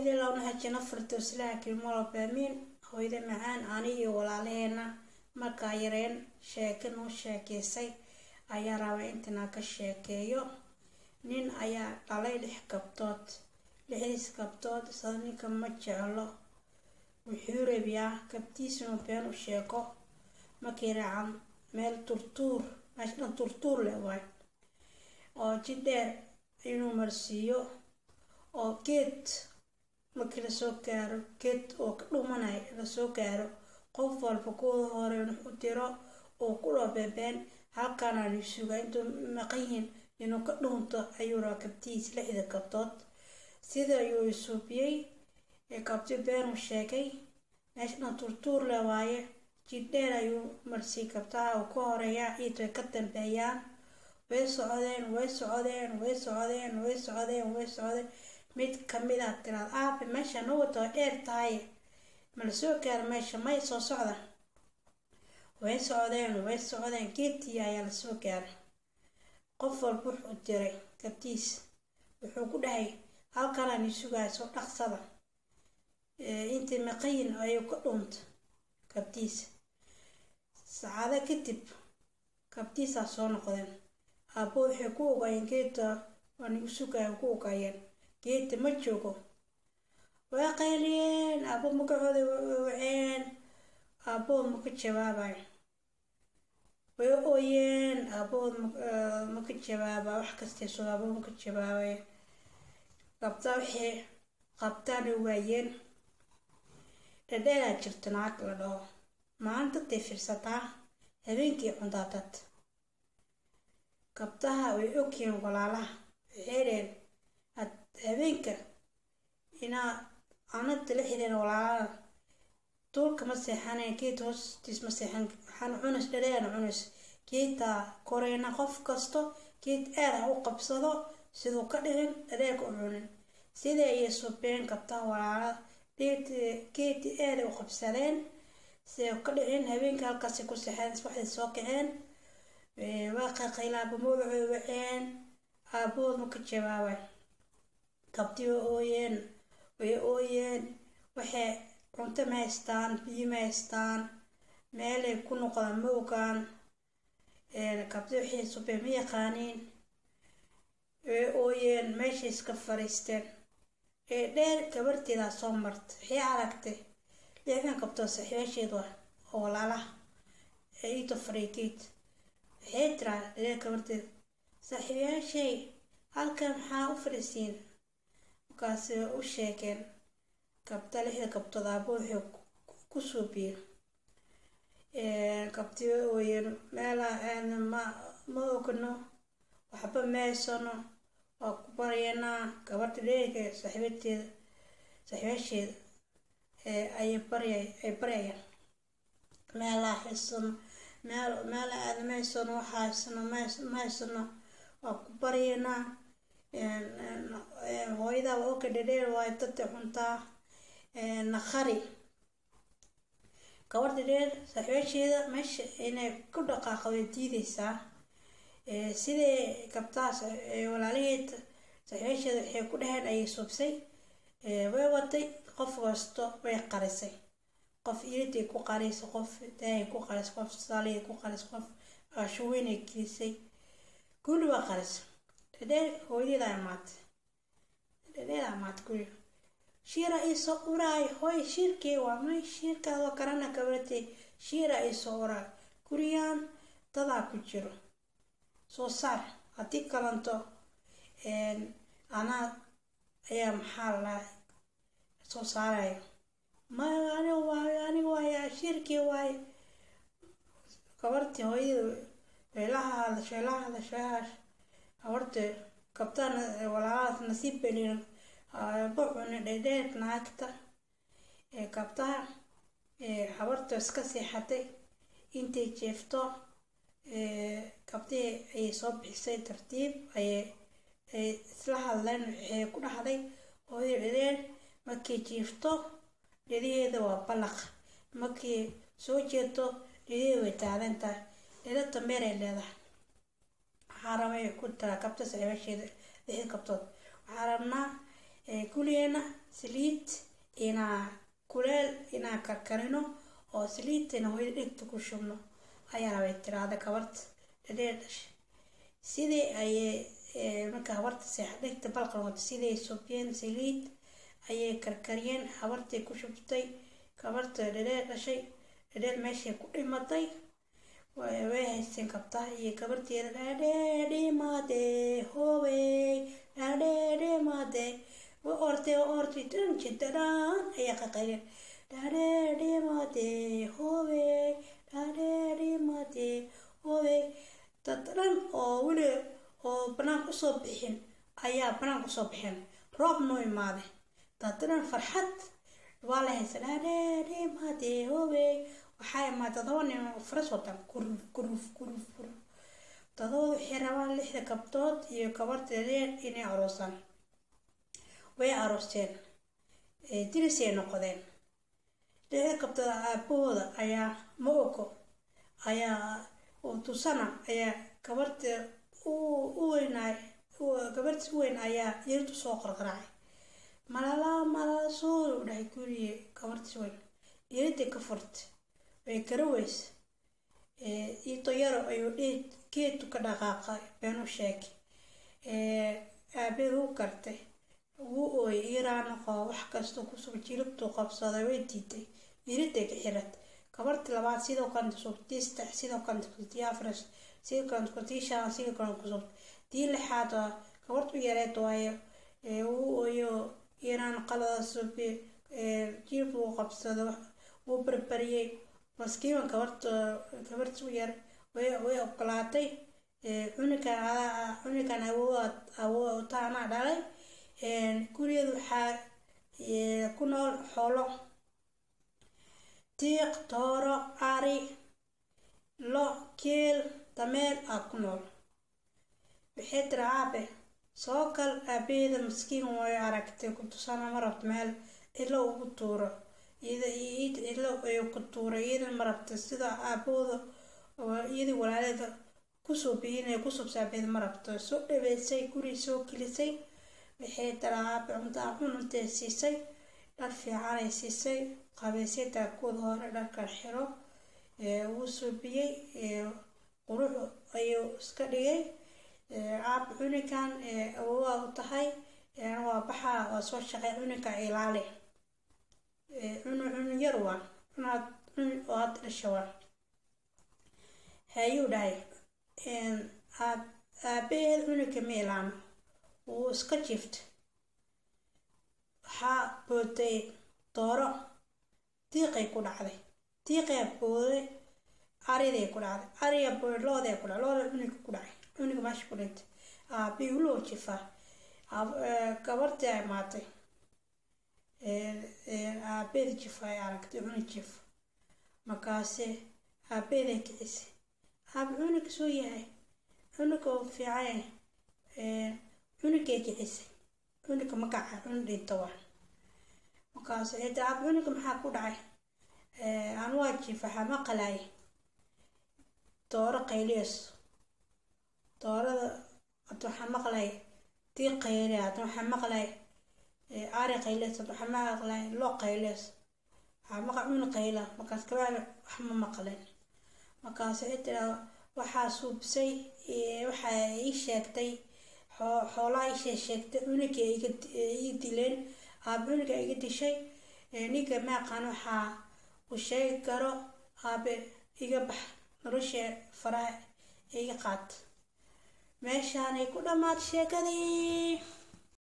hooyada lownaha jina firtowslaha kilmolobamiin hooyada macaan ani iyo walaalaheena markaa yareen sheeke noo sheekeysay ayaa raba intanaa ka sheekeeyo nin ayaa dhalay lix gabdood lixdiis gabdood sada ninka ma jeclo wuxuu rabiyaa gabtiisinu been u sheego markii raacan meel turtuur meesha dhan turtuur leh waay oo jidheer inuu marsiiyo oo geed markii lasoo gaaro geed oo ka dhumanay lasoo gaaro qof walba kuwada hore u diro uu ku dhoo beebeen halkaana la suga intuu maqan yihiin inuu ka dhuunto ayuu rabaa gabtihiis lixda gabdood sida ayuu isuubiyey gabti been u sheegay meesha dhan turtuur le waaye jidheer ayuu marsii gabtaha uu ka horeeyaa ciid way ka dambeeyaan way socdeen way socdeen way socdeen way socdeen way socdeen mid kamid a tiraad aabe meesha na wata waa dheer tahay ma la soo gaaro meesha may soo socda way socdeen way socdeen geedtii ayaa lasoo gaaray qof walba wuxuu diray gabtiis wuxuu ku dhahay halkanaan isugahay soo dhaqsada intii maqayin ayuu ka dhuunta gabtiis sacaado kadib gabtiisaa soo noqdeen aabbo waxay ku ogaayeen geedta waa nigu sugaya ku ogaayeen geedta ma joogo waa qayliyeen aabbo magacooda waceen aabbood maka jawaabayo way ooyeen aabbood maka jawaaba wax kastay soo aabbo maka jawaabaya qabtaa waxay qabtaana waayeen dhadheeraa jirta naag la dhaho maalintadday fiirsataa habeenkii cundaadad gabtaha way ogyihiin walaalaha waxay dheen ad habeenka inaa anada la xideen walaalada duulka ma seexanayn geed hoostiis ma seexan waxaan cunays dhadheerna cunays geedtaa koreyna qof kasto geed aad ha u qabsado siduu ka dhicin dhadheerka u cunin sidai ayay subeen gabtaha walaalada geedii aada u qabsadeen siday ka dhicin habeenka halkaasay ku seexeen waxday soo kaceen waa qaqayla aaba magacooda waceen aabahood ma ka jawaabay gabdii way ooyeen way ooyeen waxay cunto ma haystaan biyo ma haystaan meelay ku noqdaan ma ogaan gabdi waxay subeen ma yaqaaniin way ooyeen meeshay iska fariisteen ee dheer gabarteedaa soo marta waxay aragtay lixdan gabdoo saaxiibaasheed waa oo walaalaha ee iito fariigeed waxay tiraa dheer gabarteed saaxiibayaashay halkan maxaa u fadhiisiin markaasi u sheegeen gabda lixda gabdood aabo waxay ku suubiyeen gabdi ooyeen meelaa aadna ma ma ogno waxba meesano waa ku baryanaa gabadha dheerka saaxiibateeda saaxiibaasheeda ayay barya ay baryayaan meelaa haysano meel meela aada ma haysano waxa haysano ma haysano waa ku baryanaa hooyadaa waa oka dhadheer waayo dadta cuntaa naqari gabadha dheer saaxiibaasheeda meesha inay ku dhaqaaqo way diideysaa sidai gabtahaas walaalaheed saaxiibaasheeda waxay ku dhaheen ayay subsay way watay qof kasto way qarisay qof iriday ku qarisay qof daahay ku qarisay qof saaliyay ku qarisay qof ashuweynay gelisay guli waa qarisay dhadheer hooyadeeda imaatay dhadheer imaatay guli shiira iisoo uraay hooy shiirkii waa may shiirkaadoo karana gabartay shiira iisoo uraay guriyaan dadaa ku jiro soo saar haddii kalanto anaa ayaa maxaa lalahay soo saarayo ma ani waayo ani waayo shiirkii waayo gabartii hooyada weelaha hadasho weelaha hadasho gabarta gabtaan walaalahaas nasiib belin bocuni dhedheer naagta gabtaha habarta iska seexatay intay jeefto gabdihii ayay soo bixisay tartiib ayay ay isla hadleen waxay ku dhahday hooyo dhedheer markay jiifto dhediheeda waa ballaq markii soo jeedo dhediheeda way taadan tahay dheda dambeeray leedahay waxaa rabay ku taraa gabta saaxiibasheeda lixda gabtood waxaa rabnaa gurigeena saliid inaa kuleel inaa karkarino oo saliidtana hooyada dhegta ku shubno ayaa rabay tiraada kabarta dhadheer dhashay sidii ayay marka habarta seexa dhegta balqalwata siday subiyeen saliid ayay karkariyeen habartay ku shubtay kabarta dhadheer dhashay dhadheer meeshay ku dhimatay way haysteen kabtaha iyo gabarteeda dhaadheedhimade hobey dhaadheedhimade wa ortay wa ortay dhan jidadhaan ayaa qaqayreen dhaadheedhimade hobey dhaadheedhimade hobey dad dhan oo weli oo banaanka usoo bixin ayaa banaanka usoo bixin roob noo imaaday dad dhan farxad waa la haysa dhaadheedhimade hobey waxaa imaad todoba nin faras wataan kuruf kuruf kuruf kuruf todoba waxay rabaan lixda gabdood iyo gabarta reer inay aroosaan way aroosteen dirisay noqdeen lixda gabdood aabahooda ayaa ma ogo ayaa tusana ayaa gabarta u weynaay gabartii u weyn ayaa yaritu soo qarqaraacay malala malala suul u dhahay guriye gabartii weyn yariday ka furtay way garaweysa ito yaro ayuu dheed geedtu ka dhaqaaqay beenu sheegay aabeed u gartay wuu ooyay iraanoqo wax kastoo kusub jilibtuu qabsaday way diiday yiriday ka xirat gabartii labaad sidoo kalenta subtii saddex sidoo kalenta kusubtii afras sidoo kalenta kusubtii shan sidoo kalenta kusubtii tii lixaad gabartu yareed waayo wuu ooyo iraan qalada subi jilibtuu qabsado wuu barbariyey maskiima gabarta gabarta u yar way way ogolaatay cunugan cunugan awood awoodta anaa dhalay gurigeeda waxaa ku nool xoolo tiiq tooro ari lo keel dameer aa ku nool waxay tiri aabe soo kal aabeeda maskiin way aragtay ku tusana ma rabto meel ilo ugu tuuro ilo ay ku tuuray iyadan ma rabta sida aabahooda iyadii walaaleeda kusoo biyinay kusoo saabeed ma rabto soo dhaweysay guri soo gelisay waxay tiri aabe cuntaa cununtay siisay dhar fiicanay siisay qabeysay taakooda hore dharkan xiro wuu suubiyey qurux ayuu iska dhigay aab cunigan awowaa u tahay waa baxaa waa soo shaqay cuniga ilaali cunu cunu yar waa cunaad cun oo hadda dhasha waa hayuu dhahay aad aabaheed cuniga ma ilaano wuu iska jiiftay waxaa bootay dooro diiqay ku dhacday diiqaa booday ariday ku dhacday ariga booday looday ku dhacday looda cuniga ku dhacay cuniga meesha ku dhintay aabii uloo jifaa gabartii ay maatay aabeeda jif ay aragtay cunug jif markaase aabeeday kicisay aab cunug soo yahay cunuga oo fiican cunugay kicisay cunuga magaca cunug dhinta waa markaas cida aab cunuga maxaa ku dhacay aan waa jif waxaa maqalay dooro qayliyees doorada hada waxaa maqlay dii qayle hada waxaa maqlay ari qaylees hada waxaa maqlay loo qaylees waxaa maqa cunug qayla markaas kabaa wax ma maqleen markaas cida waxaa suubsay waxaa ii sheegtay xoolaha ishee sheegtay cunuga ii dileen aab cunuga iga dishay ninka maaqaan waxaa uu sheegi karo aabe iga bax nolosha faraha iga qaat meeshaanay ku dhammaad sheekadii